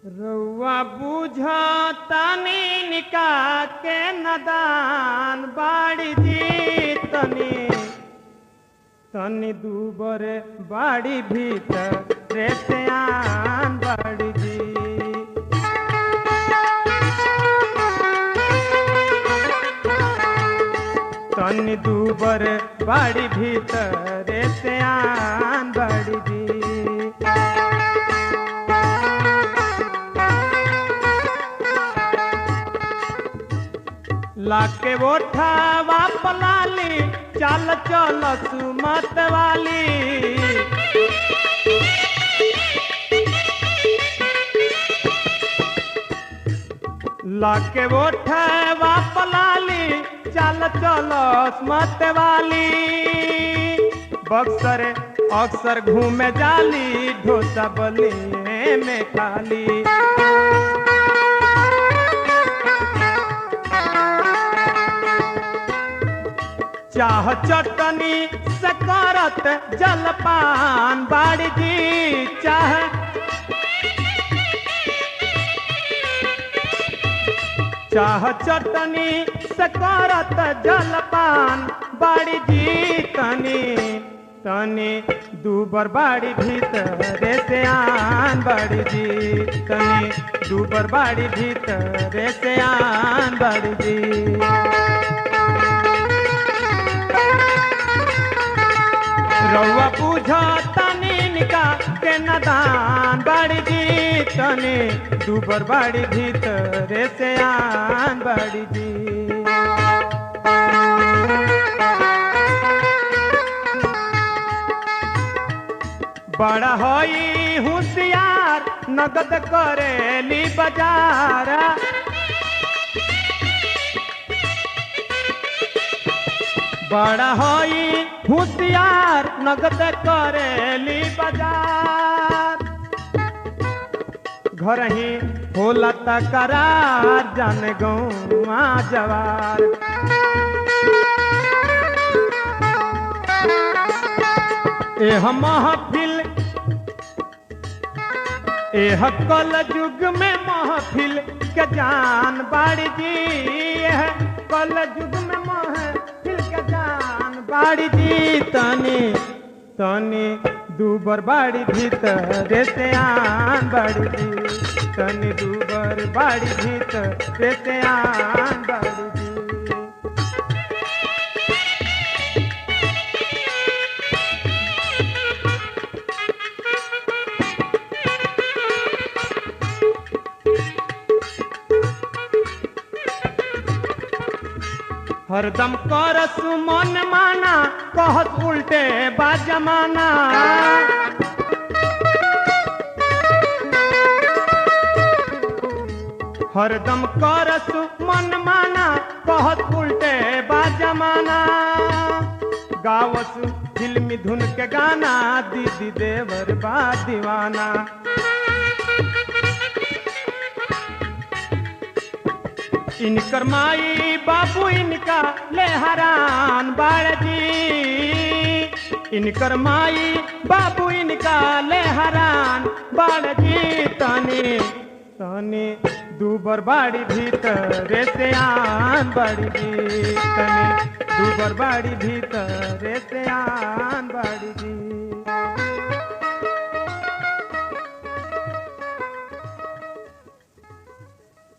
रउआ बुझतानी निका के नदान बाड़ी जी तनी तनी दूबर बाड़ी भीतर रे सियान बाड़ी जी तनी दूबर बाड़ी भीतर रे सियान बाड़ी जी लाके ओठावा पलाली चल चल सुमत वाली लाके ओठावा पलाली चल चल सुमत वाली बक्सर अक्सर घूमे जाली ढोसा बलिए में खाली चाह चटनी सकरत जलपान बाड़ी जी चाह चाह चटनी सकरत जलपान बाड़ी जी तनी तनी दूबर बाड़ी भीतर से आन बाड़ी जी तनी दूबर बाड़ी भीतर से आन बाड़ी जी रउआ बुझतानी निका के नदान बाड़ी जी तनी दूबर बाड़ी भीतर से आन बाड़ी जी बड़ा होई होशियार नगद करेली बाजार बड़ा होई होशियार नगद करेली बाजार घर ही होला तकरार जान गौआ जवार एह महफिल एह कल युग में महफिल के जान बाड़ी जी एह कल युग में महफिल के जान बाड़ी जी तनी तनी दूबर बाड़ी भीतर से आन बाड़ी जी तनी दूबर बाड़ी भीतर से आन बाड़ी जी हरदम करस मन माना कहत उल्टे बा जमाना हरदम करस मन माना कहत उल्टे बा जमाना गावस फिल्मी धुन के गाना दीदी देवर बा दीवाना इनकर माई बाबू इनका ले हरान बाड़जी इनकर माई बाबू इनका ले हरान बाड़जी तनी तनी दूबर बाड़ी भीतर से आन बाड़ी जी तनी दूबर बाड़ी भीतर से आन बाड़ी जी